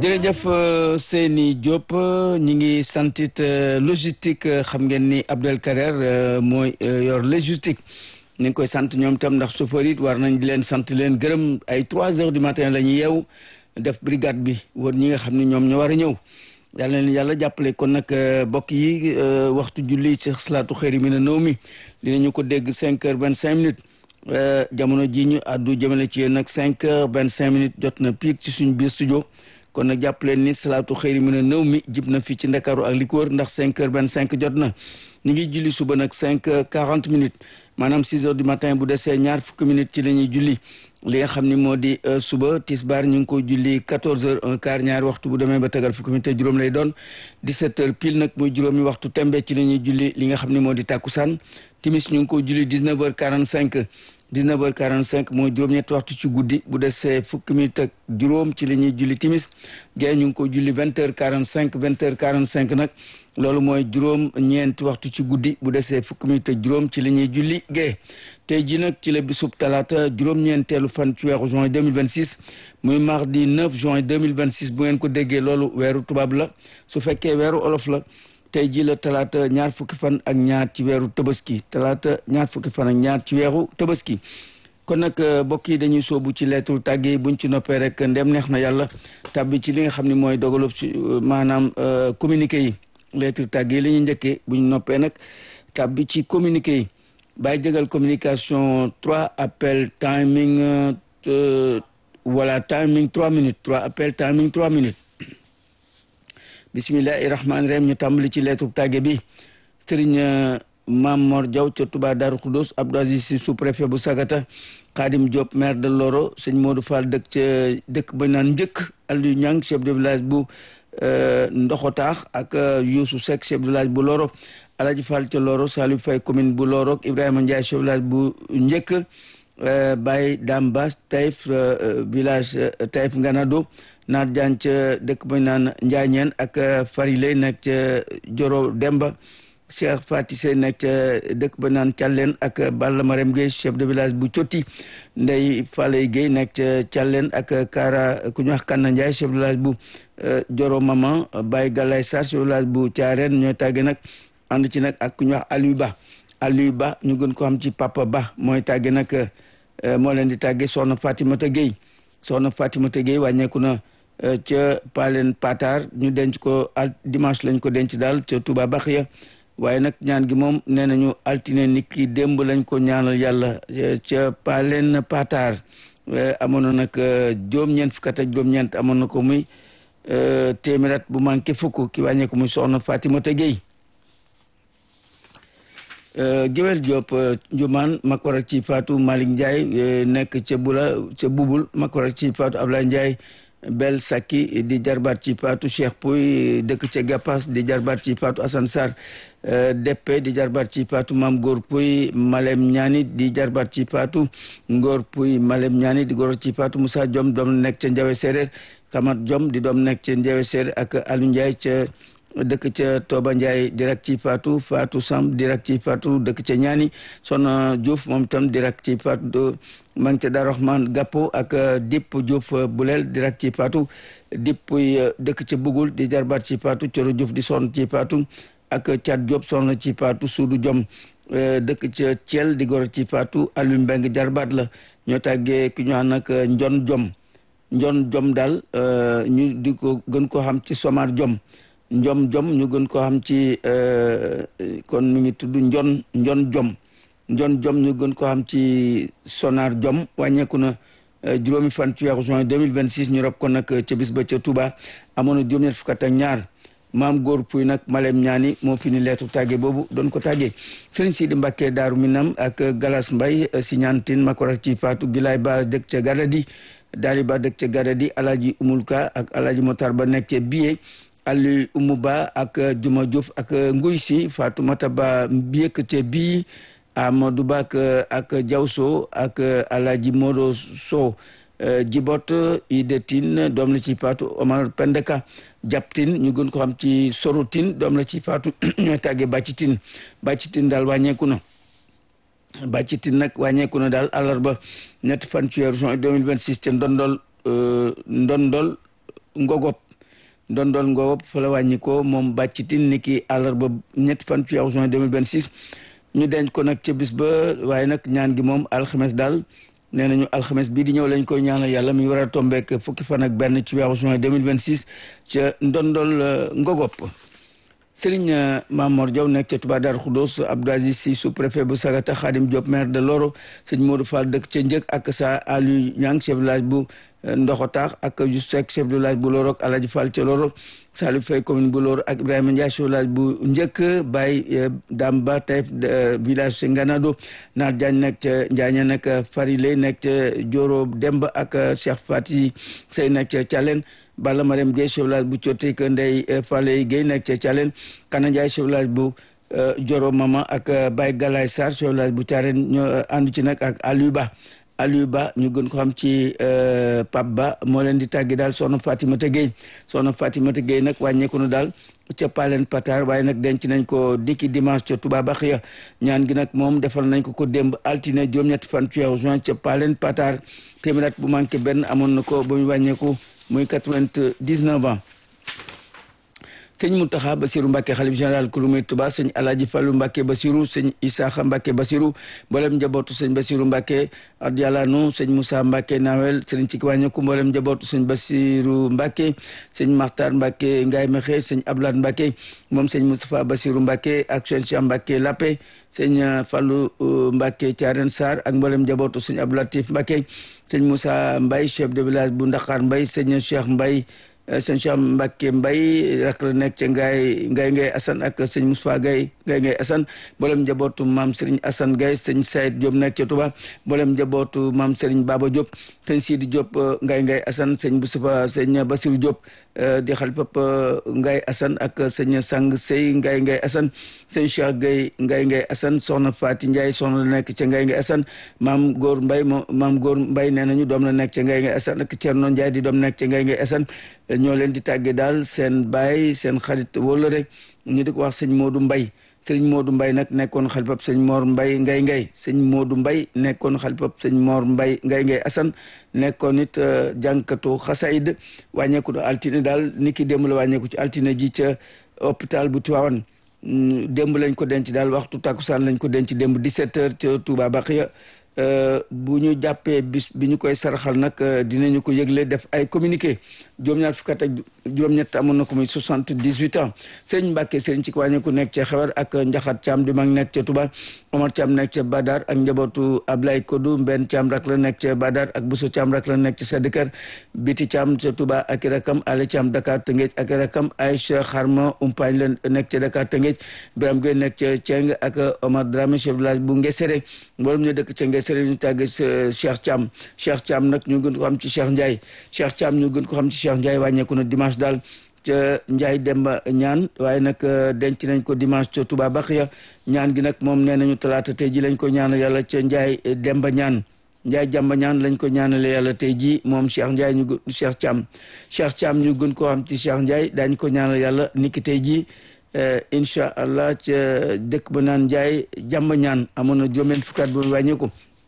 jërëjëf Seyni Diop ñi ngi santit logistique xam ngeen ni Abdel Kader mooy yor logistique ñu ngi koy sant ñoom tam ndax chauffeur it war nañ di leen sant leen gërëm ay trois heures du matin la ñuy yeew def brigade bi wër ñi nga xam ne ñoom ñoo war a ñëw yàlla leen yàlla jàppale kon nag mbokk yi waxtu julli ci salaatu xëyri mi na nëw mi dinañu ko dégg cinq heures vingt cinq minutes jamono ji ñu àddu jëmale ci yéen nag cinq heures vingt cinq minutes jot na piir ci suñu biir studio kon nag jàpp leen ni salaatu xëyri mi na nëw mi jib na fii ci ndakaaru ak li ko wër ndax cinq heures vingt cinq jot na ñu ngi julli suba nag cinq heures quarante minutes maanaam six heures du matin bu desee ñaar fukki minutes ci la ñuy julli li nga xam ni moo di suba tisbaar ñu ngi ko julli quatorze heures un quart ñaari waxtu bu demee ba tegal fukki minutes juróom lay doon dix-sept heures pile nag muy juróomi waxtu tembe ci la ñuy julli li nga xam ni moo di tàkkusaan timis ñu ngi ko julli dix-neuf heures quarante-cinq 19 heures 45 mooy juróom-ñetti waxtu ci guddi bu desee fukki minute ak juróom ci la ñuy julli timis gée ñu ngi ko julli 20 heures 45 20 heures 45 nag loolu mooy juróom ñeenti waxtu ci guddi bu desee fukki minute ak juróom ci la ñuy julli gée tey ji nag ci la bisub talaata juróom-ñeenteelu fan ci weeru juin 2026 muy mardi 9 juin 2026 bu ngeen ko déggee loolu weeru tubaab la su fekkee weeru olof la tey jii la talaata ñaar fukki fan ak ñaar ci weeru tabaski talaata ñaar fukki fan ak ñaar ci weeru tabaski kon nag mbokk yi dañuy soobu ci lettre tàgge buñ ci noppee rek ndem neex na yàlla tàbbi ci li nga xam ne mooy dogalu ci maanaam communiqué yi lettre tàgge yi la ñuy njëkkee buñ noppee nag tàbbi ci communiqué yi bàyyi jëgal communication trois appel timing voilà timing trois minutes trois appel timing trois minutes bisimillahi rahmaani rahim ñu tàmbali ci lettre tàgge bi sëriñ Mam Mor Diaw ca Touba Darou Khoudoss Abdou Aziz Sy sous-préfet bu Sagata Khadim Diop maire de Loro sëñ Modou Fall dëkk ca dëkk ba naan njëkk Aliou Niang chef de village bu Ndoxotaax ak Youssou Seck chef de village bu Loro Alaji Fall ca Loro Saliou Faye commune bu Loro Ibrahima Ndiaye chef de village bu njëkk Baye Damba Taïf village Taïf Nganado naat jaan ca dëkk ba naan njaañeen ak farile nekk ca Joro Demba Cheikh Fati Sey nekk ca dëkk ba naan Thialène ak Balla Marème Gueye chef de village bu Cotti Ndey Faley Gueye nekk ca Thialène ak Kara ku ñu wax Kanna Ndiaye chef de village bu Joro Maman Baye Galaye Sarr chef de village bu Thiarène ñooy tàgge nag ànd ci nag ak ku ñu wax Aliou Ba Aliou Ba ñu gën ko xam ci Papa Ba mooy tàgge nag moo leen di tàgge soxna Fatimata Gueye soxna Fatimata Gueye wàññeeku na ca Palen Patar ñu denc ko al dimanche lañ ko denc daal ca Touba Baxiya waaye nag ñaan gi moom nee nañu altine nit ki démb lañ ko ñaanal yàlla ca Palen Patar amoon na nag juróom-ñeent fukk ak juróom-ñeent amoon na ko muy téeméer bu manqué fukk ki wàññee ko muy soxna Fatimata Gueye Géwel Diop Njumaan mag waral ci Fatou Malick Ndiaye nekk ca bula ca bubul mag waral ci Fatou Ablaye Ndiaye Bel Sakki di jarbaat ci Fatou Cheikh Pouy dëkk ca Gapas di jarbaat ci Fatou Assane Sarr Deppe di jarbaat ci Fatou Mam Góor Pouy Malem Ñaani di jarbaat ci Fatou Ngor Pouy Malem Ñaani di góor ci Fatou Moussa Diom doom nekk ca Njawe Séeréer Kamat Diom di doom nekk ca Njawe Séeréer ak Aliou Ndiaye ca dëkk ca Toba Ndiaye direct ci Fatou Fatou Sam direct ci Fatou dëkk ca Ñaani Soxna Diouf moom tam direct ci Fatou maa ngi ca Daaru Rahman Gappo ak Dipp Diouf Bulel direct ci Fatou Dipp dëkk ca Bugul di jarbaat ci Fatou Coro Diouf di sonn ci Fatou ak Thiat Diop sonn ci Fatou Suudu Jom dëkk ca Thiel di gor ci Fatou Aliou Mbeng jarbaat la ñoo tàggee ki ñu nag Njon Jom Njon Jom daal ñu di ko gën koo xam ci Somar Jom njom jom ñu gën koo xam ci kon mi ngi tudd njon njon jom njon jom ñu gën koo xam ci sonar jom wàññeeku na juróomi fan ci weeru juin 2026 ñu rob ko nag ca bis ba ca Touba amoon na juróom-ñett fukk ak ñaar maam góor puy nag malem ñaani moo fi ni leetu tàgge boobu doon ko tàggee sëriñ Sidi Mbàkke Daaru Minam ak Galas Mbay si ñaantin makora ci Faatu Gilaay Ba dëkk ca Gadadi Daali Ba dëkk ca Gadadi Alaaji Umulka ak Alaaji Motar Ba nekk ca Biye Ali Umu Ba ak Juma Diouf ak Nguy si Fatoumata Ba Mbiyek ca bii Amadou Ba ak Jawso ak Alaaji Modo So Jibot Idetin doom la ci Fatou Omar Pendeka Japtin ñu gën ko xam ci Sorotin doom la ci Fatou ñooy tàggee Bàccitin Bàccitin daal wàññeeku na Bàccitin nag wàññeeku na daal àllarba ñetti fan ci weeru juin 2026 ca ndondol ndondol ngogop ndondol ngowop fa la wàññi ko moom bàccitin ni ki àllarba ñetti fan ci juin 2026 ñu denc ko nag ca bis ba waaye nag ñaan gi moom alxames daal nee nañu alxames bii di ñëw lañ koy ñaanal yàlla mi war a tombeek fukki fan ak benn ci weeru juin 2026 ca ndondol ngogop Sëriñ Mamor Diaw nekk ca Touba Darou Khoudoss Abdou Aziz Sy sous-préfet bu Sagata Khadim Diop maire de Loro sëñ Modou Fall dëkk ca Njëkk ak sa Aliou Niang chef de village bu Ndoxotaax ak Just Seck chef de village bu Loro ak Alaji Fall ca Loro Salif Faye commune bu Loro ak Ibrahima Ndiaye chef de village bu Njëkk Baye Damba Taïf village ca Nganado Naar Diagne nekk ca Njaaña nekk Farile nekk ca Joro Demba ak Cheikh Fati Sey nekk ca Thialène Balla Mariam Gueye chef village bu Cotik Ndey Fale Gueye nekk ca Thialène Kana Ndiaye chef village bu Joro Mama ak Baye Galaye Sarr chef village bu Thiarène ñoo àndu ci nag ak Aliou Ba Aliou Ba ñu gën ko xam ci Pape Ba moo leen di tàggi daal soxna Fatimata Gueye soxna Fatimata Gueye nag wàññeeku na daal ca Palen Patar waaye nag denc nañ ko dikki dimanche ca Touba Baxiya ñaan gi nag moom defal nañ ko ko démb altine juróom-ñetti fan ci weeru juin ca Palen Patar téeméer at bu manqué benn amoon na ko ba mu wàññeeku muy quatre-vingt-dix-neuf ans sëñ Mountakha Bassirou Mbacké xalif général Kouroumé Touba sëñ Alaaji Fallu Mbacké Bassirou sëñ Isaaxa Mbacké Bassirou mboolem njabootu sëñ Bassirou Mbacké radiyallahu sëñ Moussa Mbacké Nawel sëriñ ci wàññeeku mboolem njabootu sëñ Bassirou Mbacké sëñ Makhtar Mbacké Ngaye Mexe sëñ Ablaat Mbacké moom sëñ Moustapha Bassirou Mbacké ak sëñ Cheikh Mbacké Lappé sëñ Fallou Mbacké Thiarène Sarr ak mboolem njabootu sëñ Abdou Latif Mbacké sëñ Moussa Mbaye chef de village bu Ndaxaar Mbaye sëñ Cheikh Mbaye sëñ Cheikh Mbacke Mbaye rak la nekk ca Ngaye Ngaye Ngaye Assane ak sëñ Moussa Gaye Ngaye Ngaye Assane mboolem njabootu maam Serigne Assane Gaye sëñ Saïd Diop nekk ca Touba mboolem njabootu maam Serigne Baba Diop sëñ Sidi Diop Ngaye Ngaye Assane sëñ Moustapha sëñ Bassirou Diop di xalifab Ngaye Assane ak sëñ Sang Sey Ngaye Ngaye Assane sëñ Cheikh Gaye Ngaye Ngaye Assane soxna Fati Ndiaye soxna la nekk ca Ngaye Ngaye Assane maam Góor Mbaye mo maam Góor Mbaye nee nañu doom la nekk ca Ngaye Ngaye Assane ak Thierno Ndiaye di doom nekk ca Ngaye Ngaye Assane ñoo leen di tàggee daal seen baay seen xarit wala rek ñu di ko wax sëñ Modou Mbaye sëñ Modou Mbaye nag nekkoon xalifab sëñ Mor Mbaye Ngaye Ngaye sëñ Modou Mbaye nekkoon xalifab sëñ Mor Mbaye Ngaye Ngaye Assane nekkoon it jànkatu xasaid wàññeeku altine daal ni ki démb la wàññeeku ci altine ji ca hôpital bu Tivaouane démb lañ ko denc daal waxtu takkusaan lañ ko denc démb 17 heures ca Touba Baxiya bu ñu jàppee bis bi ñu koy saraxal nag dinañu ko yëgle def ay communiqué juróom-ñaar fukk ak juróom-ñett amoon na ko muy soixante-dix-huit ans sëñ Mbàkke sëñ ci wàññi ku nekk ca xewar ak njaxat Caam di mag nekk ca Touba Omar Caam nekk ca Badar ak njabootu Ablaye Kodou Mbenn Caam rak la nekk ca Badar ak Bousso Caam rak la nekk ca Sédikar Biti Caam ca Touba ak rakam Ale Caam Dakar Tëngéej ak rakam Aïcha Xarma Umpaañ la nekk ca Dakar Tëngéej Biram Gueye nekk ca Ceng ak Omar Dramé chef village bu Ngesere mboolem ñu dëkk ca Ngesere ñu tàgge Cheikh Thiam Cheikh Thiam nag ñu gën ko xam ci Cheikh Ndiaye Cheikh Thiam ñu gën ko xam ci Cheikh Ndiaye wàññeeku na dimanche daal ca Ndiaye Demba ñaan waaye nag denc nañ ko dimanche ca Touba Baxiya ñaan gi nag moom nee nañu talaata tey ji lañ ko ñaanal yàlla ca Ndiaye Demba ñaan Ndiaye Demba ñaan lañ ko ñaanale yàlla tey ji moom Cheikh Ndiaye ñu Cheikh Thiam Cheikh Thiam ñu gën ko xam ci Cheikh Ndiaye daañ ko ñaanal yàlla niki tey ji incha allah ca dëkk ba naan Ndiaye Demba ñaan amoon na juróom-benn fukkaat bu wàññeeku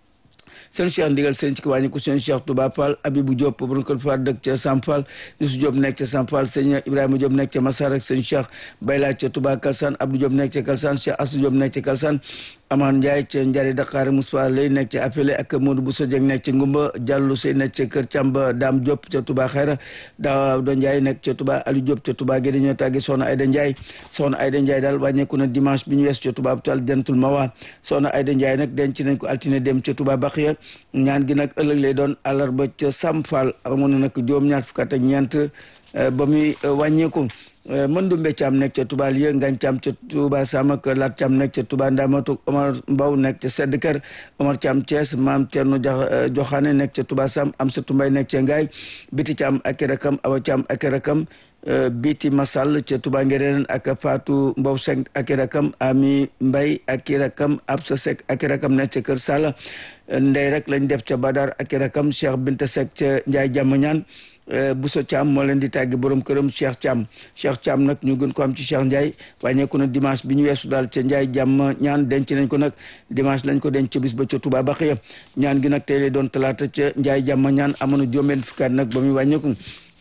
seen cheikh ndigal seen ci ki wàññi ko seen cheikh Touba Fall Abibou Diop borom kër Fall dëkk ca Sam Fall Youssou Diop nekk ca Sam Fall sëñ Ibrahima Diop nekk ca Massar ak seen cheikh Bayla ca Touba Kalsane Abdou Diop nekk ca Kalsane Cheikh Assou Diop nekk ca Kalsane Amane Ndiaye ca Njari Dakar Moussa lay nekk ca Afele ak Modou Bousso Dieng nekk ca Ngumba Diallo Sey nekk ca Kër Camba Dame Diop ca Touba Xayra Daawda Ndiaye nekk ca Touba Aliou Diop ca Touba Guédé ñoo tàgge Soxna Ayda Ndiaye Soxna Ayda Ndiaye daal wàññeeku na dimanche bi ñu wees ca Touba Abtal Jantul Mawa Soxna Ayda Ndiaye nag denc nañ ko altine dem ca Touba Baxiya ñaan gi nag ëllëg lay doon àllarba ca Sam Fall amoon na nag juróom-ñaar fukk ak ñeent ba muy wàññeeku mën du mbéccaam nekk ca Touba Lieu ngañ caam ca Touba Sam ak Lat Caam nekk ca Touba Ndamatu Omar Mbaw nekk ca Sedd Kër Omar Caam Thiès Maam Cerno Joxaane nekk ca Touba Sam am sa Tumbay nekk ca Ngaay Biti Caam ak rakam Awa Caam ak rakam Biti Masal ca Touba Ngereen ak Fatou Mbow Seck ak rakam Ami Mbay ak rakam Absa Seck ak rakam nekk ca Kër Sala ndey rek lañ def ca Badar ak rakam Cheikh Binta Seck ca Njaay Jàmm ñaan Bousso Thiam moo leen di tàgge borom këram Cheikh Thiam Cheikh Thiam nag ñu gën ko am ci Cheikh Ndiaye wàññeeku na dimanche bi ñu weesu daal ca Ndiaye jàmm ñaan denc nañ ko nag dimanche lañ ko denc ca bis ba ca Touba Baxiya ñaan gi nag tey lay doon talaata ca Ndiaye jàmm ñaan amoon na juróom-benn fukkaat nag ba muy wàññeeku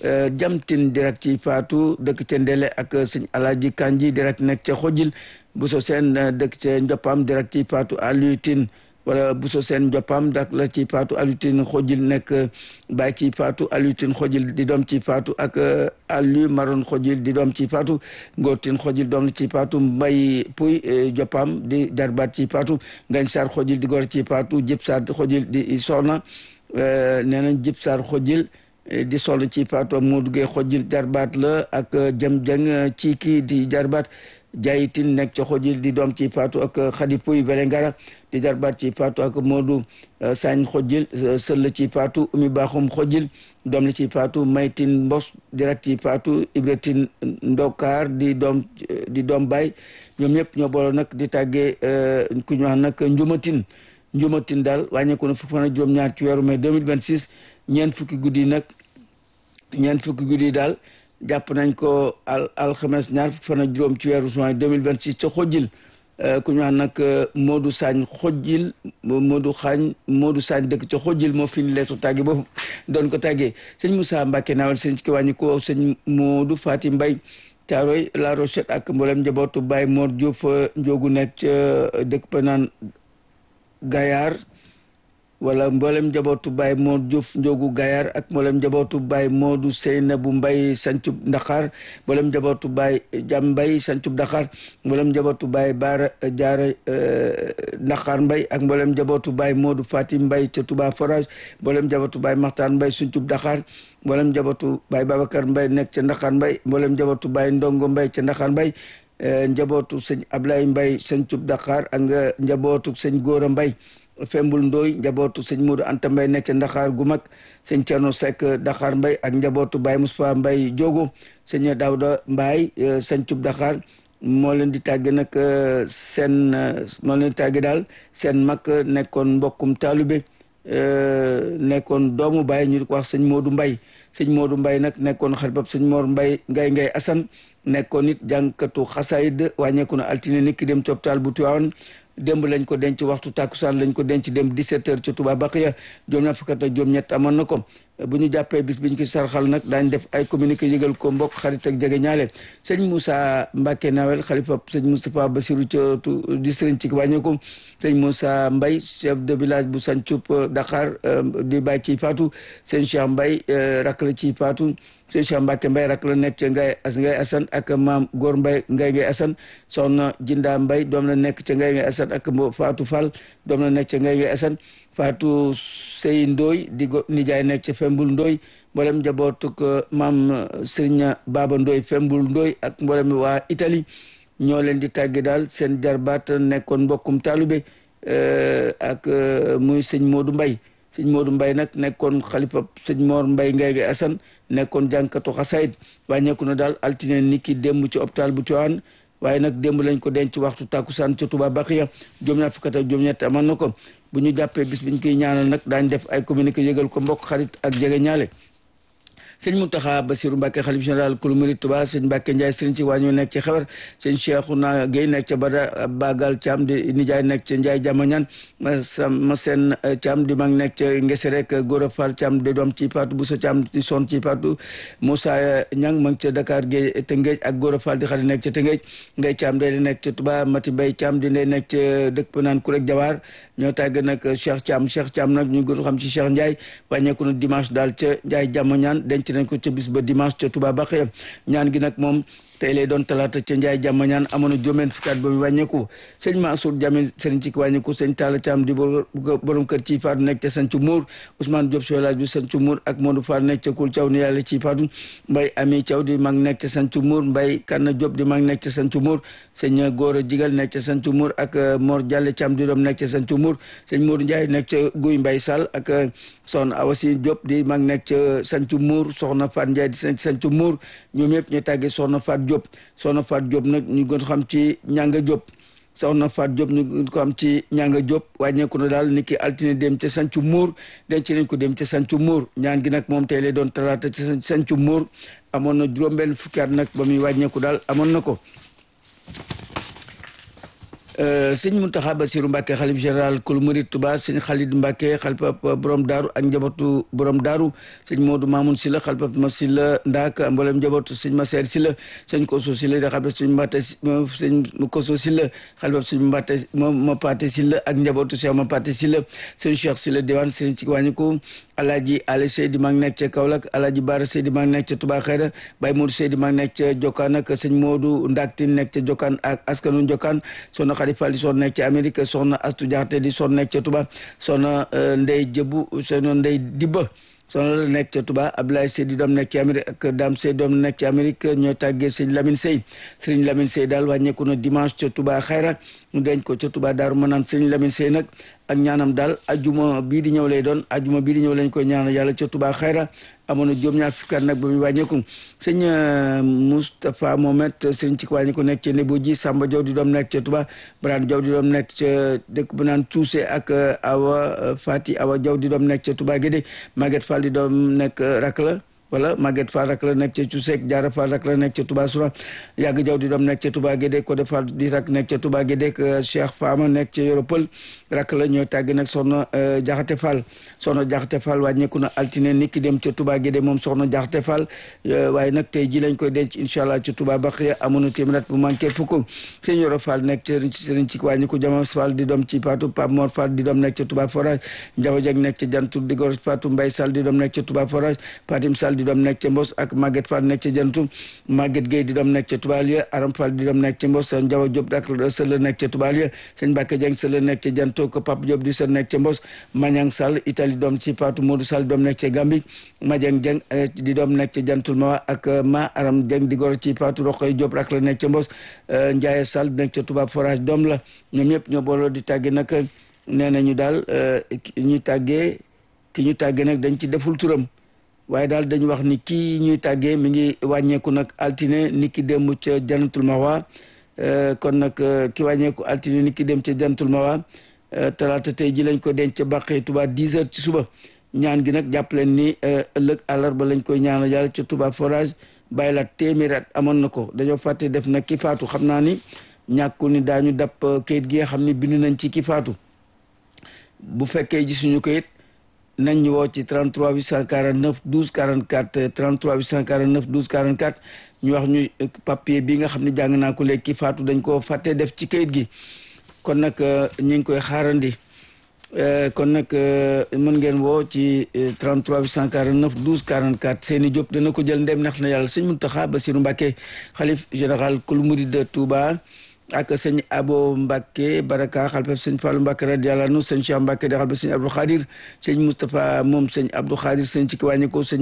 jamtin direct ci faatu dëkk ca Ndele ak sëñ Alaaji Kanji direct nekk ca Xojil Buso Seen dëkk ca Njopam direct ci faatu Alutin wala Buso Seen Njopam dak la ci faatu Alutin Xojil nekk baay ci faatu Alutin Xojil di doom ci faatu ak Alu Maron Xojil di doom ci faatu Ngootin Xojil doom ci faatu Mbay Puy Jopam di jarbaat ci faatu Ngañ Saar Xojil di gor ci faatu Jëp Saar Xojil di soxna nee nañ Jëp Saar Xojil di sol ci faatu moo duggee xojil jarbaat la ak jëm jëng ci kii di jarbaat jayitin nekk ca xojil di doom ci faatu ak xadi puy velengara di jarbaat ci faatu ak moodu sañ xojil sëll ci faatu umi baaxum xojil doom la ci faatu maytin mbos direct ci faatu ibratin ndokaar di doom di doom baay ñoom ñëpp ñoo booloo nag di tàggee ku ñu wax nag njumatin njumatin daal wàññeeku na fukki fan ak juróom-ñaar ci weeru mai 2026 ñeent fukki guddi nag ñeent fukki guddi daal jàpp nañ ko al alxames ñaar fukki fan ak juróom ci weeru juin 2026 ca xojil ku ñu wax nag Modou Sagne xojil Modou Xaañ Modou Sagne dëkk ca xojil moo fi ni leetu tàgge boobu doon ko tàggee sëñ Moussa Mbacke naawal sëñ ci wàññi ko sëñ Modou Fati Mbay Caaroy La Rochette ak mboolem njabootu Baye Mor Diouf njogu nekk ca dëkk pa naan Gayaar wala mboolem njabootu Baye Modou Diouf njogu Gayaar ak mboolem njabootu Baye Modou Seynabu Mbay sancub Dakar mboolem njabootu Baye Jam Mbay sancub Dakar mboolem njabootu Baye Baara Jaara Dakar Mbay ak mboolem njabootu Baye Modou Fatim Mbay ca Touba Forage mboolem njabootu Baye Maxtaan Mbay sancub Dakar mboolem njabootu Baye Babacar Mbay nekk ca Dakar Mbay mboolem njabootu Baye Ndongo Mbay ca Dakar Mbay njabootu sëñ Ablaye Mbay sancub Dakar ak nga njabootu sëñ Góora Mbay Fembul Ndooy njabootu sëñ Modou Anta Mbay nekk ca Dakar gu mag sëñ Cerno Seck Dakar Mbay ak njabootu Baye Moustapha Mbay Jogo sëñ Daawda Mbay sancub Dakar moo leen di tàgge nag seen moo leen di tàgge daal seen mag nekkoon mbokkum taalube nekkoon doomu Baye ñu di ko wax sëñ Modou Mbay sëñ Modou Mbay nag nekkoon xaribab sëñ Mor Mbay ngay ngay Asan nekkoon it jànkatu xasaayid wàññeeku na altine nit ki dem ci hôpital bu Tiwaawan démb lañ ko denc waxtu tàkkusaan lañ ko denc dem 17 heures ci Touba Baqiya juróom ñaar fukk ak juróom ñett amoon na ko bu ñu jàppee bis biñ ko sarxal nag daañ def ay communiqué yëgal ko mbokk xarit ak jege ñaale sëñ Moussa Mbacke Nawel xalifa sëñ Moustapha Bassirou Thiotou di sëriñ ci wàññeeku sëñ Moussa Mbay chef de village bu Santhioup Dakar di bàyyi ci Fatou sëñ Cheikh Mbay rak la ci Fatou sëñ Cheikh Mbacke Mbay rak la nekk ca ngay as ngay asan ak maam Góor Mbay ngay ngay asan soxna Jinda Mbay doom la nekk ca ngay ngay asan ak Fatou Fall doom la nekk ca ngay ngay asan Fatou Sey Ndooy di go nijaay nekk ca Fembul Ndooy mboolem njabootuk maam Sëriñ Baba Ndooy Fembul Ndooy ak mboolem waa Italie ñoo leen di tàgge daal seen jarbaat nekkoon mbokkum taalube ak muy sëñ Modou Mbay sëñ Modou Mbay nag nekkoon xalifa sëñ Mor Mbay ngay ngay asan nekkoon jànkatu xasaayid wàññeeku na daal altine ni ki démb ci hôpital bu Tiwaawan waaye nag démb lañ ko denc waxtu tàkkusaan ca Touba Baqiya juróom ñaar fukk ak juróom ñett amoon na ko bu ñu jàppee bis biñ koy ñaanal nag daañ def ay communiqué yëgal ko mbokk xarit ak jege ñaale sëñ Mountakha Bassirou Mbacké xalif général kulu murid Touba sëñ Mbacké Ndiaye sëriñ ci wàññu nekk ci xewar sëñ Cheikhouna Guèye nekk ca Bada Bagal Thiam di nijaay nekk ca Ndiaye Jamañan ma seen Thiam di mag nekk ca Ngese rek Gora Fall Thiam di doom ci Fatou Bousso Thiam di son ci Fatou Moussa Niang ma ngi ca Dakar Guèye Tëngéej ak Gora Fall di xarit nekk ca Tëngéej Ndey Thiam day nekk ca Touba Mati Bay Thiam di ndey nekk ca dëkk ba naan Kurek Jawaar ñoo tàgg nag Cheikh Thiam Cheikh Thiam nag ñu gën xam ci Cheikh Ndiaye wàññeeku na dimanche daal ca Ndiaye Jamañan denc nañ ko ca bis ba dimanche ca Touba Baqiya ñaan gi nag moom tey lay doon talaata ca Njaay jàmm ñaan amoon na juróom-benn fukki at ba mu wàññeeku sëñ Mansour Jamil sëriñ ci wàññeeku sëñ Talla Thiam di borom kër ci faatu nekk ca Sancu Muur Ousmane Diop si village bi Sancu Muur ak Modou Fall nekk ca Kul Thiaw ni yàlla ci faatu Mbay Ami Thiaw di mag nekk ca Sancu Muur Mbay Kanna Diop di mag nekk ca Sancu Muur sëñ Góora Jigal nekk ca Sancu Muur ak Mor Jalle Thiam di doom nekk ca Sancu Muur sëñ Modou Ndiaye nekk ca Guy Mbay Sall ak soxna Awasi Diop di mag nekk ca Sancu Muur soxna Fat Ndiaye di Sancu Muur ñoom ñëpp ñu tàggee soxna Fat Diop soxna Fat Diop nag ñu gën xam ci ñanga Diop soxna Fat Diop ñu gën ko am ci ñanga Diop wàññeeku na daal ni ki altine dem ca Sancu Muur denc nañ ko dem ca Sancu Muur ñaan gi nag moom tey lay doon talaata ca Sancu Muur amoon na juróom-benn fukki at nag ba muy wàññeeku daal amoon na ko sëñ Mountakha Bassirou Mbacké xalif général kul murid Touba sëñ Khalid Mbacké xalifab borom daaru ak njabootu borom daaru sëñ Modou Mamoun Sylla xalifab ma Sylla Ndaak mboolem njabootu sëñ Masseer Sylla sëñ Koso Sylla da xalifab sëñ Mbatte sëñ Koso Sylla xalifab sëñ Mbatte ma Paate Sylla ak njabootu Cheikh ma Paate Sylla sëñ Cheikh Sylla diwaan sëñ ci wàññiku Alaaji Ali Seydi maa ngi nekk ca Kaolack Alaaji Baara Seydi maa ngi nekk ca Touba Xayra Baye Modou Seydi maa ngi nekk ca Jokkaan ak sëñ Modou Ndaktin nekk ca Jokkaan ak askanu Jokkaan soxna Xadi Fall di soon nekk ca Amérique soxna Astu Jaxate di soon nekk ca Touba soxna Ndey Jëbu soxna Ndey Dibba soxna la nekk ca Touba Abdoulaye Seydi doom nekk ci Amérique ak Dame Sey doom nekk ci Amérique ñooy tàggee sëñ Lamine Sey sëñ Lamine Sey daal wàññeeku na dimanche ca Touba Xayra ñu denc ko ca Touba Daaru Manaan sëñ Lamine Sey nag ak ñaanam daal ajuma bii di ñëw lay doon ajuma bii di ñëw lañ koy ñaanal yàlla ca Touba Xayra amoon na juróom ñaar fukki at nag ba muy wàññeeku sëñ Moustapha Mohamed sëñ ci wàññeeku nekk ca Nebo ji Samba Diaw di doom nekk ca Touba Brane Diaw di doom nekk ca dëkk bu naan Cuuse ak Awa Fati Awa Diaw di doom nekk ca Touba Guédé Maguette Fall di doom nekk rak la wala Maguette Fall rak la nekk ca Cuseek Jaara Fall rak la nekk ca Touba Soura Yàgg Jaw di doom nekk ca Touba Guédé Codé Fall di rak nekk ca Touba Guédé ak Cheikh Fama nekk ca Yoropol rak la ñooy tàgg nag soxna Jaxate Fall soxna Jaxate Fall wàññeeku na altine nit ki dem ca Touba Guédé moom soxna Jaxate Fall waaye nag tey ji lañ koy denc incha allah ca Touba Baxiya amoon na téeméer at bu manqué fukk sëñ Yoro Fall nekk ca sëriñ ci wàññeeku Jama Fall di doom ci Patou Pape Mor Fall di doom nekk ca Touba Forage Njaw Jeg nekk ca Jantu di gor Fatou Mbaye Sall di doom nekk ca Touba Forage Fatim Sall di doom nekk ca Mbos ak Maguette Fall nekk ca Jantu Maguette Gueye di doom nekk ca Touba Lieu Aram Fall di doom nekk ca Mbos Njaw Diop ak sëla nekk ca Touba Lieu sëñ Mbacke Dieng sëla nekk ca Jantu ko Pape Diop di sël nekk ca Mbos Mañang Sall Italie doom ci Fatou Modou Sall doom nekk ca Gambie Madiang Dieng di doom nekk ca Jantul Mawa ak Ma Aram Dieng di gor ci Fatou Rokoy Diop rak la nekk ca Mbos Ndiaye Sall nekk ca Touba Forage doom la ñoom ñëpp ñoo booloo di tàgge nag nee nañu daal ñu tàggee ki ñu tàggee nag dañ ci deful turam waaye daal dañu wax ni kii ñuy tàggee mi ngi wàññeeku nag altine ni ki démb ca Jannatul Mawa kon nag ki wàññeeku altine ni ki dem ca Jannatul Mawa talaata tey ji lañ ko denc ca Bàqee Touba 10 heures ci suba ñaan gi nag jàpp leen ni ëllëg àllarba lañ koy ñaanal yàlla ca Touba forage bàyyi la téeméer at amoon na ko dañoo fàtte def nag ki faatu xam naa ni ñàkkul ni daañu dab kayit gi nga xam ni bind nañ ci ki faatu bu fekkee gisuñu kayit nañ ñu woo ci 33 849 12 44 33 849 12 44 ñu wax ñu papier bi nga xam ne jàng naa ko léegi ki faatu dañ ko fàtte def ci kayit gi kon nag ñu ngi koy xaarandi kon nag mën ngeen woo ci 33 849 12 44 Seyni Diop dana ko jël ndem neex na yàlla sëñ Mountakha Bassirou Mbacké xalif général kul murid de Touba ak sëñ Abo Mbacké Baraka xalifab sëñ Fallou Mbacké radiyallahu anhu sëñ Cheikh Mbacké di xalifab sëñ Abdou Khadir sëñ Moustapha moom sëñ Abdou Khadir sëñ ci ki wàññi ko sëñ